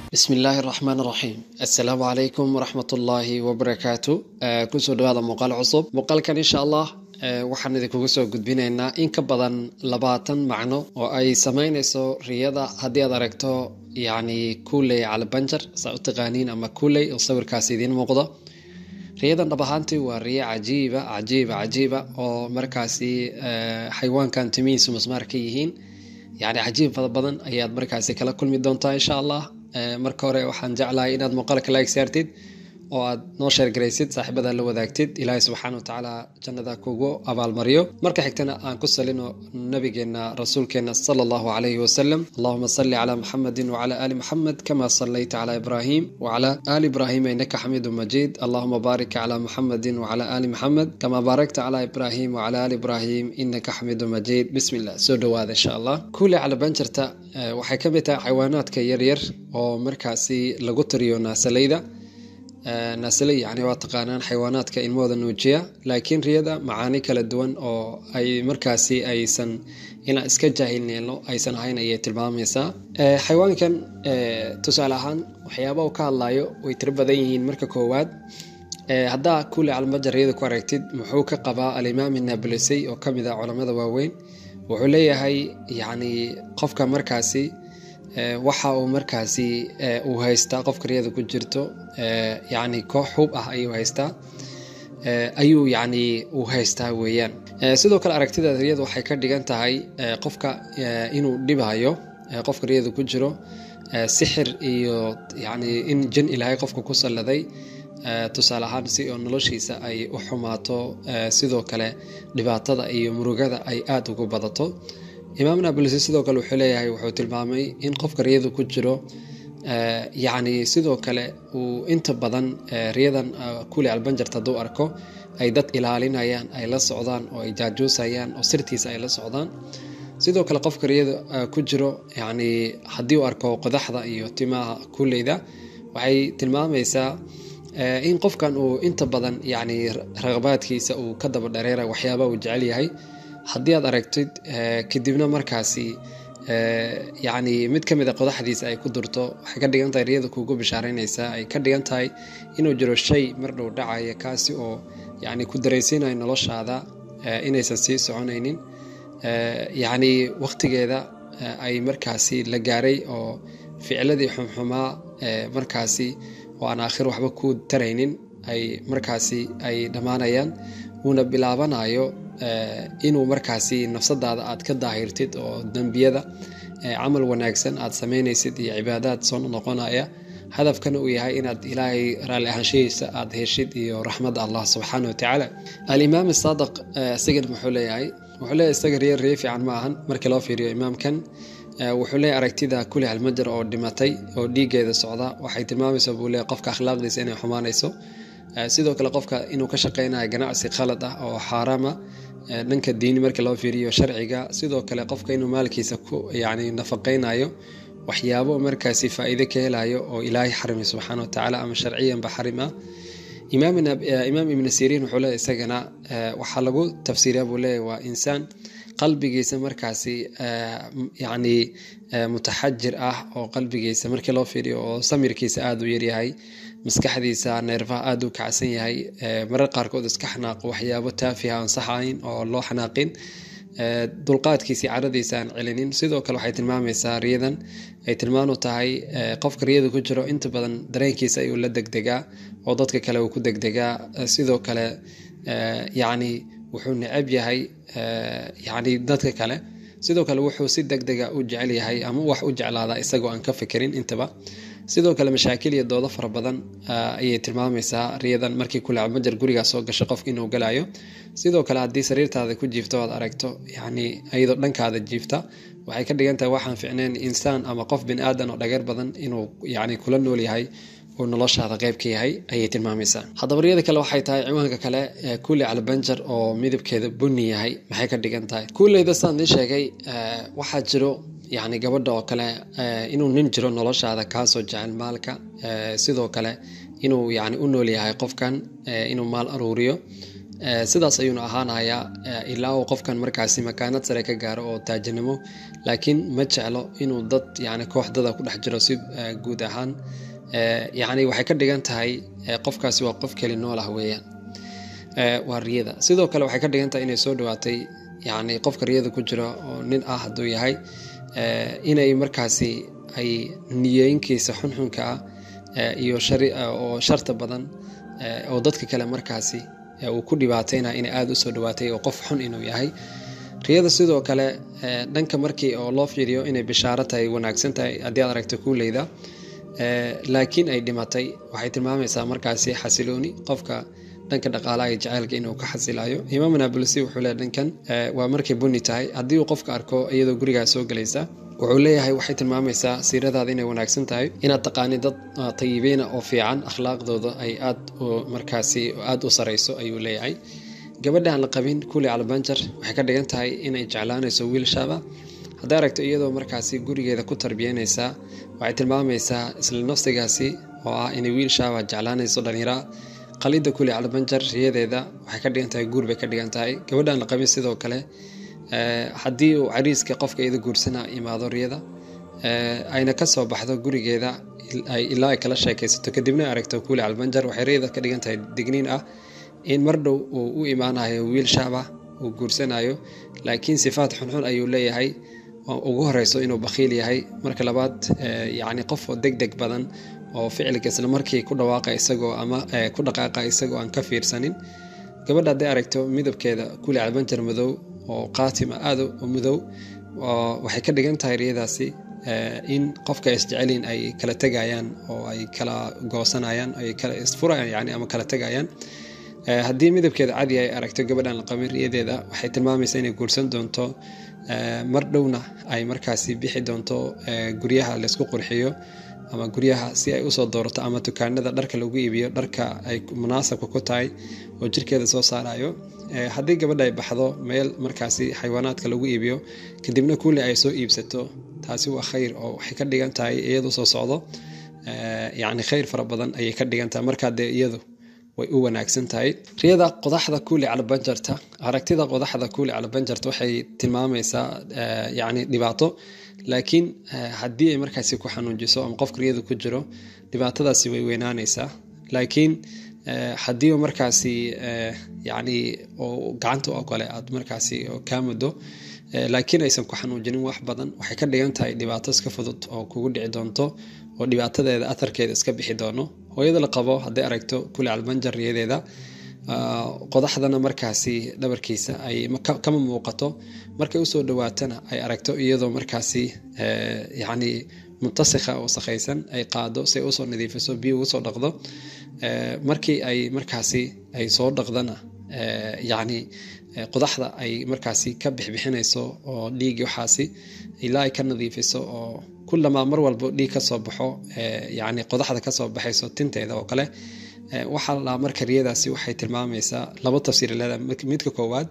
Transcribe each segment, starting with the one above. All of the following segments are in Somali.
bismi illaahi raxmaan raxiim assalaamu calaykum waraxmat ullaahi wabarakaatu kusoo dhawaada muuqaal cusub muuqaalkan insha allah waxaan idinkugu soo gudbinaynaa in ka badan labaatan macno oo ay sameynayso riyada haddii aad aragto yacni kuuley calabanjar saa u taqaaniin ama kuuley oo sawirkaasi idiin muuqdo riyadan dhab ahaantii waa riyo cajiiba cajiiba cajiiba oo markaasi xayawaankan timihiisu masmaar ka yihiin yacni cajiib fada badan ayaad markaasi kala kulmi doontaa insha allah marka hore waxaan jeclahay inaad muuqaalka like saartid oo aad noo sheergaraysid saaxiibada la wadaagtid ilaahay subxaana wa tacaala jannada kugu abaalmariyo marka xigtana aan ku salino nabigeena rasuulkeena sala allahu calayhi wasalam allahuma salli calaa muxamedin wacala aali muxamed kama sallayta calaa ibraahim wacala aali ibraahim innaka xamiidu majiid allahuma baarik calaa muxamedin wacala aali muxamed kama baarakta calaa ibraahim wacala aali ibraahim innaka xamiidu majiid bismi illah soo dhowaada insha allah kuule calabanjarta waxay ka mid tahay xayawaanaadka yaryar oo markaasi lagu tiriyo naasalayda naasle yani waa taqaanaan xayawaanaadka ilmahooda nuujiya laakiin riyada macaani kala duwan oo ay markaasi aysan inaan iska jaahilneelno aysan ahayn ayay tilmaamaysaa xayawaankan tusaale ahaan waxyaaba uu ka hadlayo way tiro badan yihiin marka koowaad haddaa kuule calmajar riyada ku aragtid muxuu ka qabaa alimaam naabulesey oo kamid ah culamada waaweyn wuxuu leeyahay yani qofka markaasi waxa uu markaasi uu haystaa qofka riyada ku jirto yani koox hub ah ayuu haystaa ayuu yani uu haystaa weeyaan sidoo kale aragtida riyada waxay ka dhigan tahay qofka inuu dhibayo qofka riyada ku jiro sixir iyo yani in jin ilaahay qofka ku salladay tusaale ahaan si oo noloshiisa ay u xumaato sidoo kale dhibaatada iyo murugada ay aada ugu badato imaam nablsi sidoo kale wuxuu leeyahay wuxuu tilmaamay in qofka riyada ku jiro yacni sidoo kale uu inta badan riyadan kuli albanjarta hadduu arko ay dad ilaalinayaan ay la socdaan oo ay jaajuusayaan oo sirtiisa ay la socdaan sidoo kale qofka riyada ku jiro yacni haddii uu arko qodaxda iyo timaha kuleyda waxay tilmaamaysaa in qofkan uu inta badan yacni raqabaadkiisa uu ka daba dhareera waxyaaba uu jecel yahay haddii aad aragtid kadibna markaasi yacni mid ka mid a qodaxdiisa ay ku durto waxay ka dhigan tahay riyada kuugu bishaareynaysaa ay ka dhigan tahay inuu jiro shay mar dhow dhacaya kaasi oo yacni ku daraysiinayo noloshaada inaysan sii soconaynin yacni wakhtigeeda ay markaasi la gaaray oo ficladii xumxumaa markaasi oo aan aakhir waxba ku taraynin ay markaasi ay dhammaanayaan uuna bilaabanayo inuu markaasi nafsadaada aad ka daahirtid oo dembiyada camal wanaagsan aad sameynaysid iyo cibaadaad soo noqonaya hadafkana uu yahay inaad ilaahay raalli ahaanshahiisa aad heshid iyo raxmadda allah subxaana wa tacaala alimaam saadiq isagan muxuu leeyahay wuxuu leeyahay isaga riya riyo fiican ma ahan markii loo fiiriyo imaamkan wuxuu leeyahay aragtida kuli halmajar oo dhimatay oo dhiigeeda socda waxay tilmaamaysaa buu leeyahay qofka akhlaaqdiisa inay xumaanayso sidoo kale qofka inuu ka shaqeynayo ganacsi khalad ah oo xaaraama dhanka diini markii loo fiiriyo sharciga sidoo kale qofka inuu maalkiisa ku yani nafaqeynayo waxyaabo markaasi faa-iide ka helayo oo ilaahay xarimi subxaana watacaala ama sharciyanba xarim ah imaam ibnu siriin wuxuu leeyahy isagana waxaa lagu tafsiiriya buu leeyahy waa insaan qalbigiisa markaasi yacni mutaxajir ah oo qalbigiisa markii loo fiiriyo oo samirkiisa aada u yaryahay maskaxdiisa neerfaha aada u kacsan yahay marar qaarkood iska xanaaqo waxyaabo taafiha aan sax ahayn oo loo xanaaqin dulqaadkiisii caradiisa aan celinin sidoo kale waxay tilmaamaysaa riyadan ay tilmaan u tahay qofka riyada ku jiro inta badan dareenkiisa ayuu la degdegaa oo dadka kale uu ku degdegaa sidoo kale yacni wuxuu necab yahay yacni dadka kale sidoo kale wuxuu si deg dega u jecel yahay ama wax u jeclaadaa isagoo aan ka fikirin intaba sidoo kale mashaakil iyo doodo fara badan ayay tilmaamaysaa riyadan markii kulacmajar gurigaa soo gasho qofka inuu galayo sidoo kale haddii sariirtaada ku jiifto oad aragto yani iyadoo dhankaada jiifta waxay ka dhigan tahay waxaan ficneyn insaan ama qof bini aadan oo dhageer badan inuu yani kula nool yahay uu noloshaada qeyb ka yahay ayay tilmaamaysaa haddaba riyada kale waxay tahay ciwaanka kale kuuley calbanjar oo midabkeeda bunni yahay maxay ka dhigan tahay kuuleyda saan ii sheegay waxaa jiro yacni gabadha oo kale inuu nin jiro noloshaada kaasoo jecel maalka sidoo kale inuu yani u nool yahay qofkan inuu maal aruuriyo sidaas ayuuna ahaanayaa ilaa uu qofkan markaasi makaanad sare ka gaaro oo taajinimo laakiin ma jeclo inuu dad yani kooxdada ku dhex jiro si guud ahaan yani waxay ka dhigan tahay qofkaasi waa qof keli nool ah weeyaan waa riyada sidoo kale waxay ka dhigan tahay inay soo dhawaatay yani qofka riyada ku jira oo nin ah hadduu yahay inay markaasi ay niyooyinkiisa xunxunka ah iyo oo sharta badan oo dadka kale markaasi uu ku dhibaatayna inay aada usoo dhawaatay oo qof xun inuu yahay riyada sidoo kale dhanka markii oo loo fiiriyo inay bishaaro tahay wanaagsan tahay haddii aad aragto kuuleyda laakiin ay dhimatay waxay tilmaamaysaa markaasi xasilooni qofka dhanka dhaqaalaha iyo jaceylka inuu ka xasilayo imaam naabulsi wuxuu leeyahy dhankan waa markay buni tahay haddii uu qofka arko iyadoo gurigaa soo gelaysa wuxuu leeyahay waxay tilmaamaysaa siiradaada inay wanaagsan tahay inaad taqaani dad tayibiina oo fiican akhlaaqdooda ay aad markaasi aada u sarayso ayuu leeyahay gabadha aan la qabin kuli calbanjar waxay ka dhigan tahay inay jeclaanayso wiil shaaba hadday aragto iyadoo markaasi gurigeeda ku tarbiyanaysaa waxay tilmaamaysaa isla nafsigaasi oo ah inay wiil shaaba jeclaanayso dhallinyara qalida kuli calbanjar riyadeeda waxay ka dhigan tahay guur bay ka dhigan tahay gabadha aan la qabin sidoo kale haddii uu cariiska qofka iyada guursana imaado riyada ayna kasoo baxdo gurigeeda ilaa ay kala sheekaysato kadibna aragto kuuli calbanjar waxay riyada ka dhigan tahay digniin ah in mar dhow uu u imaanayo wiil shaaba uu guursanayo laakiin sifaat xunxun ayuu leeyahay ugu horeyso inuu bakhiil yahay marka labaad yani qof deg deg badan oo ficilka isla markii ku dhawaaqa isagoo ama ku dhaqaaqa isagoo aan ka fiirsanin gabadha hadday aragto midabkeeda kuli calbanjar madow oo qaatima aada u mudow waxay ka dhigan tahay riyadaasi in qofka isjecelin ay kala tegayaan oo ay kala goosanayaan ay kala isfurayaan yani ama kala tegayaan haddii midabkeeda cadi ay aragto gabadhan la qabin riyadeeda waxay tilmaamaysaa inay guursan doonto mar dhowna ay markaasi bixi doonto guryaha laysku qurxiyo ama guryaha si ay usoo doorato ama dukaanada dharka lagu iibiyo dharka ay munaasabka ku tahay oo jirkeeda soo saarayo haddii gabadha ay baxdo meel markaasi xayawaanaadka lagu iibiyo kadibna kuuli ay soo iibsato taasi waa khayr oo waxay ka dhigan tahay iyadu soo socdo yani khayr fara badan ayay ka dhigan tahay markaa dee iyadu way u wanaagsan tahay riyada qodaxda kuuli calbanjarta aragtida qodaxda kuuli calbanjarta waxay tilmaamaysaa yani dhibaato laakiin haddii ay markaasi ku xanuunjiso ama qofka riyada ku jiro dhibaatadaasi way weynaanaysaa laakiin haddii markaasi yani gacanta oo kale aad markaasi kaa muddo laakiin aysan ku xanuujinin wax badan waxay ka dhigan tahay dhibaato iska fudud oo kugu dhici doonto oo dhibaatadeeda atarkeeda iska bixi doono hooyada la qabo hadday aragto kuli calbanjar riyadeeda qodaxdana markaasi dhabarkiisa ay kama muuqato markay usoo dhawaatana ay aragto iyadoo markaasi yani mutasikha oo sakhaysan ay qaado si ay usoo nadiifiso biyo ugu soo dhaqdo markii ay markaasi ay soo dhaqdana yani qodaxda ay markaasi ka bixbixinayso oo dhiigi waxaasi ilaa ay ka nadiifiso oo kulamaa mar walbo dhiig kasoo baxo yani qodaxda kasoo baxayso tinteeda oo kale waxaa la marka riyadaasi waxay tilmaamaysaa laba tafsiir leedahay midka koowaad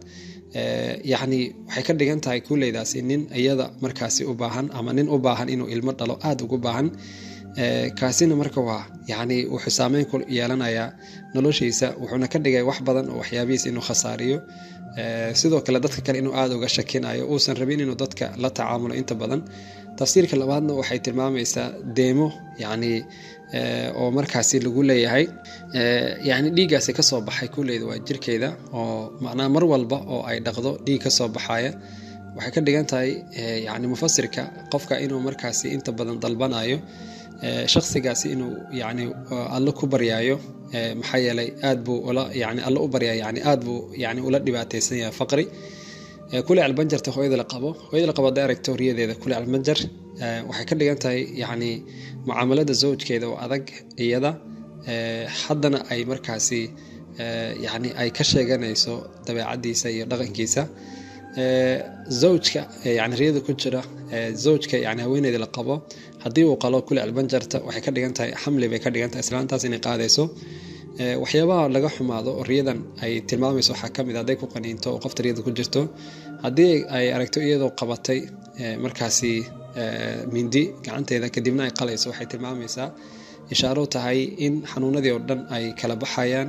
yani waxay ka dhigan tahay kuuleydaasi nin iyada markaasi u baahan ama nin u baahan inuu ilmo dhalo aada ugu baahan kaasina marka waa yani wuxuu saameyn ku yeelanayaa noloshiisa wuxuuna ka dhigay wax badan oo waxyaabihiis inuu khasaariyo sidoo kale dadka kale inuu aada uga shakinayo uusan rabin inuu dadka la tacaamulo inta badan tafsiirka labaadna waxay tilmaamaysaa deemo yani oo markaasi lagu leeyahay yani dhiiggaasi kasoo baxay kuleyda waa jirkeeda oo macnaa mar walba oo ay dhaqdo dhiig kasoo baxaya waxay ka dhigan tahay yani mufasirka qofka inuu markaasi inta badan dalbanayo shaksigaasi inuu yani alla ku baryaayo maxaa yeelay aad buu ula yani alla u baryaa yani aad buu yani ula dhibaateysan yahay faqri kuli albanjarta hooyada la qabo hooyada la qabo hadday aragto riyadeeda kuli albanjar waxay ka dhigan tahay yani mucaamalada zawjkeeda oo adag iyada haddana ay markaasi yani ay ka sheeganayso dabeecadiisa iyo dhaqankiisa zawjka yani riyada ku jira zawjka yani haweeneyda la qabo haddii uu qalo kuli albanjarta waxay ka dhigan tahay xamli bay ka dhigan tahay islaantaas inay qaadayso waxyaabaha laga xumaado oo riyadan ay tilmaamayso waxaa kamid hadday ku qaniinto oo qofta riyada ku jirto haddii ay aragto iyadoo qabatay markaasi mindi gacanteeda kadibna ay qalayso waxay tilmaamaysaa ishaaro tahay in xanuunadii oo dhan ay kala baxayaan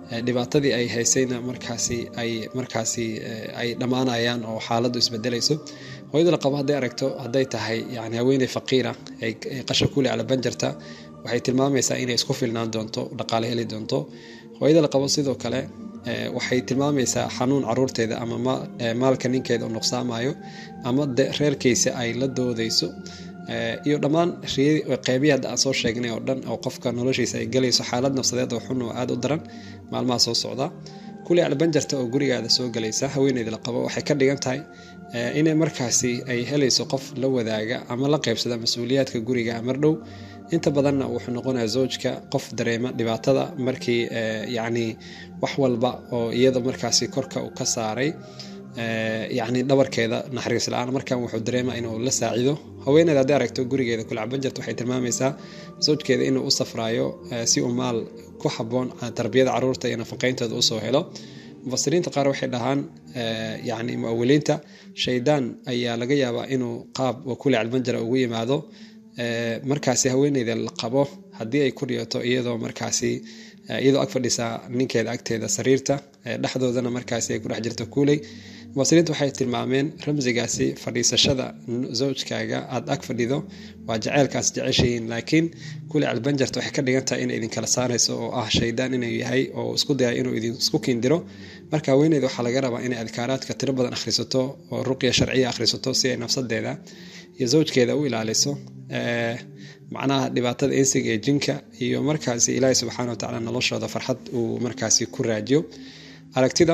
dhibaatadii ay haysayna markaasi ay markaasi ay dhammaanayaan oo xaaladdu isbedelayso hooyada la qabo hadday aragto hadday tahay yani haweeney faqiira ay qasha kuli ala banjarta waxay tilmaamaysaa inay isku filnaan doonto dhaqaale heli doonto hooyada la qabo sidoo kale waxay tilmaamaysaa xanuun caruurteeda ama maalka ninkeeda u nuqsaamayo ama reerkiisa ay la doodayso iyo dhammaan qeybihi hadda aan soo sheegnay oo dhan oo qofka noloshiisa ay galayso xaalad nafsadeed oo xun oo aada u daran maalmaha soo socda kuli albanjarta oo gurigaada soo galaysa haweeneyda la qabo waxay ka dhigan tahay inay markaasi ay helayso qof la wadaaga ama la qeybsada mas-uuliyaadka guriga mardhow inta badanna wuxuu noqonaya zawjka qof dareema dhibaatada markii yacni wax walba oo iyada markaasi korka uu ka saaray yacni dhabarkeeda naxariis la-aan markan wuxuu dareema inuu la saacido haweeneyda hadday aragto gurigeeda kulacbanjarta waxay tilmaamaysaa zawjkeeda inuu u safraayo si uu maal ku haboon tarbiyada caruurta iyo nafaqeyntooda usoo helo mufasiriinta qaar waxay dhahaan yani muawiliinta shaydaan ayaa laga yaabaa inuu qaab wakuli albanjara ugu yimaado markaasi haweeneyda la qabo haddii ay ku dhiyato iyadoo markaasi iyadoo ag fadhisaa ninkeeda agteeda sariirta dhexdoodana markaasi ay ku dhex jirto kuuley mufasiriinta waxay tilmaameen ramsigaasi fadhiisashada zawjkaaga aada ag fadhido waa jaceylkaas jeceshihiin laakiin kuli albanjarta waxay ka dhigan tahay inay idinkala saarayso oo ah shaydaan inuu yahay oo isku daya inuu idinku kindiro marka haweeneyda waxaa laga rabaa inay adkaaraadka tiro badan akhrisato oo ruqya sharciya akhrisato si ay nafsadeeda iyo zawjkeeda u ilaaliso macnaha dhibaatada insiga ee jinka iyo markaasi ilaahi subxaana watacaala noloshooda farxad uu markaasi ku raajiyo aragtida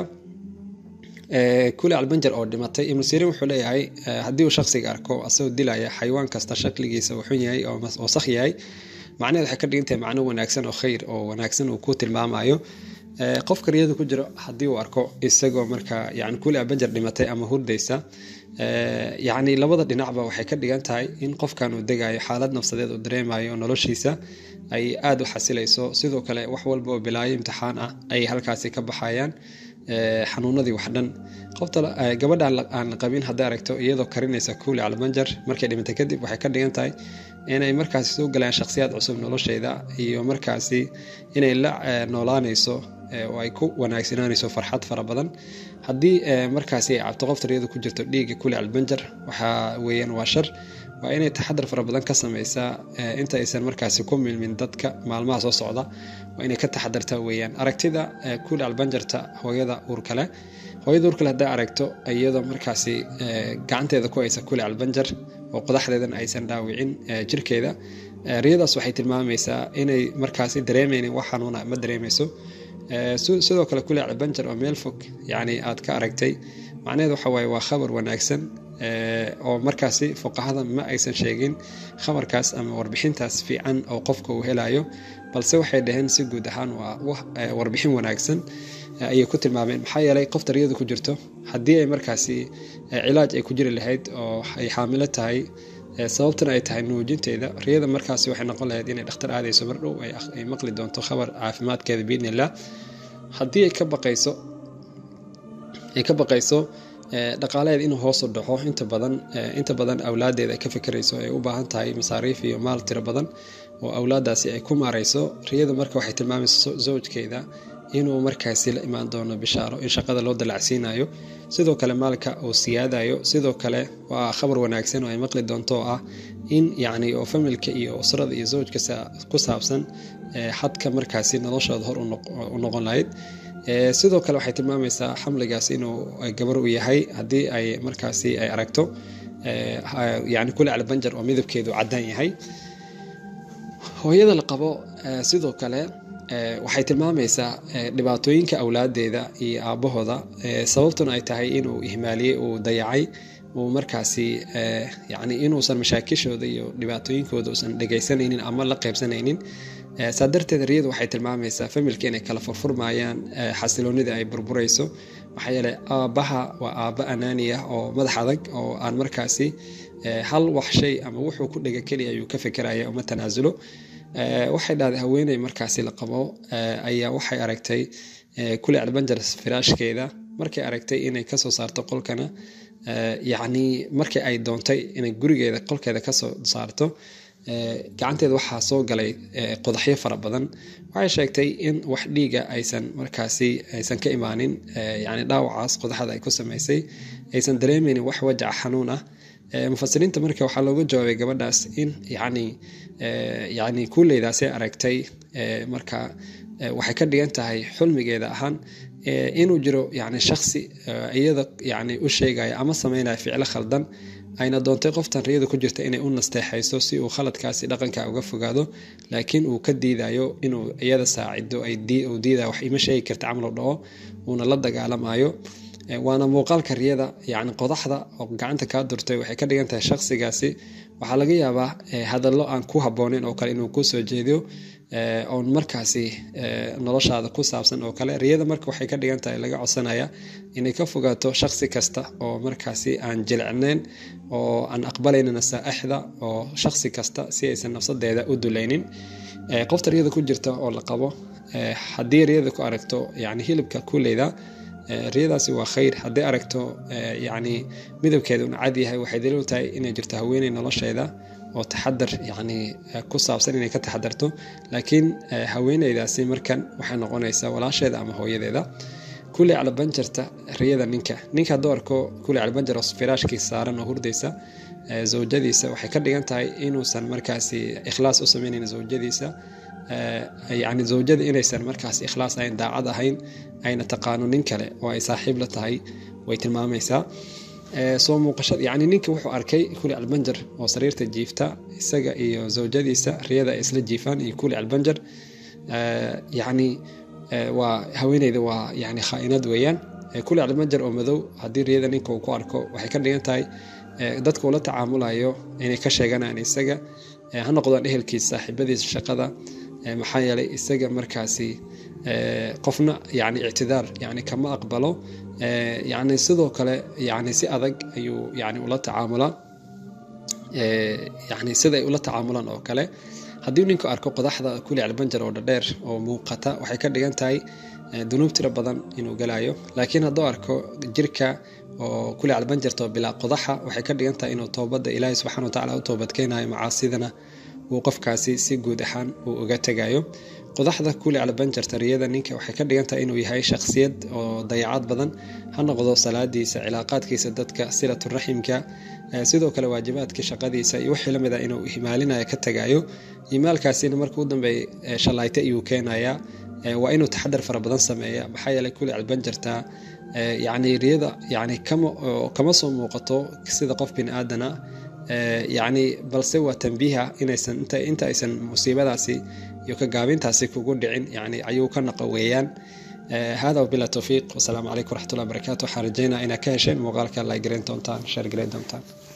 kuli albanjar oo dhimatay ibnu sirin wuxuu leeyahay haddii uu shaksiga arko asagoo dilaya xayawaan kasta shakligiisa uu xun yahay oo wasakh yahay macnaheed waxay ka dhigantahay macno wanaagsan oo khayr oo wanaagsan uu ku tilmaamayo qofka riyada ku jiro haddii uu arko isagoo marka yani kuli albanjar dhimatay ama hurdaysa yacni labada dhinacba waxay ka dhigan tahay in qofkan uu degayo xaalad nafsadeed uu dareemayo noloshiisa ay aada u xasilayso sidoo kale wax walba oo bilaayo imtixaan ah ay halkaasi ka baxayaan xanuunadii wax dhan qofta gabadha aan la qabin hadday aragto iyadoo karinaysa kuuli albanjar markay dhimantay kadib waxay ka dhigan tahay inay markaasi soo galaan shakhsiyaad cusub nolosheeda iyo markaasi inay la noolaanayso oo ay ku wanaagsananayso farxad fara badan haddii markaasi ay cabto qofta riyada ku jirto dhiigga kuli albanjar waxaa weeyaan waa shar waa inay taxadar fara badan ka sameysaa inta aysan markaasi ku milmin dadka maalmaha soo socda waa inay ka taxadartaa weeyaan aragtida kuli albanjarta hooyada uurkale hooyada uurkale hadday aragto iyadoo markaasi gacanteeda ku haysa kuli albanjar oo qodaxdeedan aysan dhaawicin jirkeeda riyadaas waxay tilmaamaysaa inay markaasi dareemeynin wax xanuuna ma dareemeyso sidoo kale kuli albanjar oo meel fog yani aad ka aragtay macnaheed waxa waaye waa khabar wanaagsan oo markaasi fuqahada ma aysan sheegin khabarkaas ama warbixintaas fiican oo qofka uu helayo balse waxay dhaheen si guud ahaan waa warbixin wanaagsan ayay ku tilmaameen maxaa yeelay qofta riyada ku jirto haddii ay markaasi cilaaj ay ku jiri lahayd oo ay xaamilo tahay sababtana ay tahay nuujinteeda riyada markaasi waxay noqon lahayd inay dhakhtar aadayso mardhow ay maqli doonto khabar caafimaadkeeda biidni illah haddii ay ka baqayso ay ka baqayso dhaqaalaheed inuu hoosu dhaco inta badan inta badan awlaadeeda ay ka fikirayso ay u baahan tahay masaariif iyo maal tiro badan oo awlaadaasi ay ku maarayso riyada marka waxay tilmaamaysa zawjkeeda inuu markaasi la imaan doono bishaaro in shaqada loo dalacsiinayo sidoo kale maalka uu siyaadayo sidoo kale waa khabar wanaagsan oo ay maqli doonto oo ah in yacni oo familka iyo usrada iyo zawjka ku saabsan xadka markaasi noloshooda hor u noqon lahayd sidoo kale waxay tilmaamaysaa xamligaas inuu gabar u yahay haddii ay markaasi ay aragto yani kuli albanjar oo midabkeedu cadaan yahay hooyada la qabo sidoo kale waxay tilmaamaysaa dhibaatooyinka awlaadeeda iyo aabahooda sababtuna ay tahay inuu ihmaaliyey uu dayacay uu markaasi yani inuusan mashaakishooda iyo dhibaatooyinkooda uusan dhegaysanaynin ama la qaybsanaynin saa darteed riyadu waxay tilmaamaysaa familka inay kala furfurmayaan xasiloonida ay burburayso maxaa yeeley aabbaha waa aabba anaaniya oo madax adag oo aan markaasi hal wax shay ama wuxuu ku dhega keliya ayuu ka fikiraya uma tanaasulo waxay dhahday haweeney markaasi la qabo ayaa waxay aragtay kuli albanjar firaashkeeda markay aragtay inay kasoo saarto qolkana yacni markii ay doontay inay gurigeeda qolkeeda kasoo saarto gacanteeda waxaa soo galay qodaxyo fara badan waxay sheegtay in wax dhiiga aysan markaasi aysan ka imaanin yani dhaawacaas qodaxda ay ku samaysay aysan dareemeynin wax wajaca xanuun ah mufasiriinta marka waxaa looga jawaabay gabadhaas in yani yani kuuleydaasay aragtay marka waxay ka dhigan tahay xulmigeeda ahaan inuu jiro yani shaksi iyada yani u sheegaya ama sameynaya ficlo khaldan ayna doontay qoftan riyada ku jirta inay u nasteexayso si uu khaladkaasi dhaqanka uga fogaado laakiin uu ka diidayo inuu iyada saacido uu diidayo wax ima sheegi karta camal u dhaco uuna la dagaalamayo waana muuqaalka riyada yani qodaxda oo gacanta kaa durtay waxay ka dhigan tahay shaksigaasi waxaa laga yaabaa hadallo aan ku habooneyn oo kale inuu kusoo jeediyo oon markaasi noloshaada ku saabsan oo kale riyada marka waxay ka dhigan tahay laga codsanaya inay ka fogaato shaksi kasta oo markaasi aan jilicnayn oo aan aqbalayna nasaaixda oo shaksi kasta si aysan nafsadeeda u dulaynin qofta riyada ku jirta oo la qabo haddii riyada ku aragto yani hilibka kuleyda riyadaasi waa khayr haddii aragto yani midabkeeda un cad yahay waxay daliil u tahay inay jirto haweeney nolosheeda oo taxadar yani ku saabsan inay ka taxadarto laakiin haweeneydaasi markan waxay noqonaysaa walaasheeda ama hooyadeeda kuley calabanjarta riyada ninka ninka hadduu arko kuley calabanjar oo firaashkiisa saaran oo hurdaysa zawjadiisa waxay ka dhigan tahay inuusan markaasi ikhlaas u sameynayn zawjadiisa yani zawjada inaysan markaas ikhlaas ahayn daacad ahayn ayna taqaano nin kale oo ay saaxiib la tahay way tilmaamaysaa soo muuqashada yani ninka wuxuu arkay kuli albanjar oo sariirta jiifta isaga iyo zawjadiisa riyada ay isla jiifaan iyo kuli albanjar yani waa haweeneyda waa yani khaainad weeyaan kuli albanjar oo madow haddii riyada ninka uu ku arko waxay ka dhigan tahay dadka ula tacaamulayo inay ka sheeganaan isaga ha noqdaan ehelkiisa saaxiibadiisa shaqada maxaa yeelay isaga markaasi qofna yani ictidaar yani kama aqbalo yani sidoo kale yani si adag ayuu yani ula tacaamulaa yani siday ula tacaamulaan oo kale haddii ninku arko qodaxda kuli albanjar oo dhadheer oo muuqata waxay ka dhigan tahay dunuub tiro badan inuu galayo laakiin hadduu arko jirka oo kuli albanjarta bilaa qodaxa waxay ka dhigan tahay inuu toobadda ilaahay subxana watacala u toobadkeenayo macaasidana uu qofkaasi si guud ahaan uu uga tegayo qodaxda kuli albanjarta riyada ninka waxay ka dhigan tahay inuu yahay shakhsiyad oo dayacad badan ha noqdo salaadiisa cilaaqaadkiisa dadka silaturaximka sidoo kale waajibaadkii shaqadiisa iyo wixii lamid a inuu himaalinaya ka tagayo himaalkaasina marka u dambeeya shalayta iyuu keenaya waa inuu taxadar fara badan sameeya maxaa yeelay kuli albanjarta yani riyada yani kama soo muuqato sida qof bini aadana yani balse waa tambiiha inaysan inta aysan musiibadaasi iyo ka gaabintaasi kugu dhicin yani ayuu ka naqa weeyaan hada wabila towfiiq wasalaamu calaykum waraxmatullahi barakatu waxaan rajeynaa inaad ka hesheen muuqaalka la gareyn doontaan sheer gareyn doontaan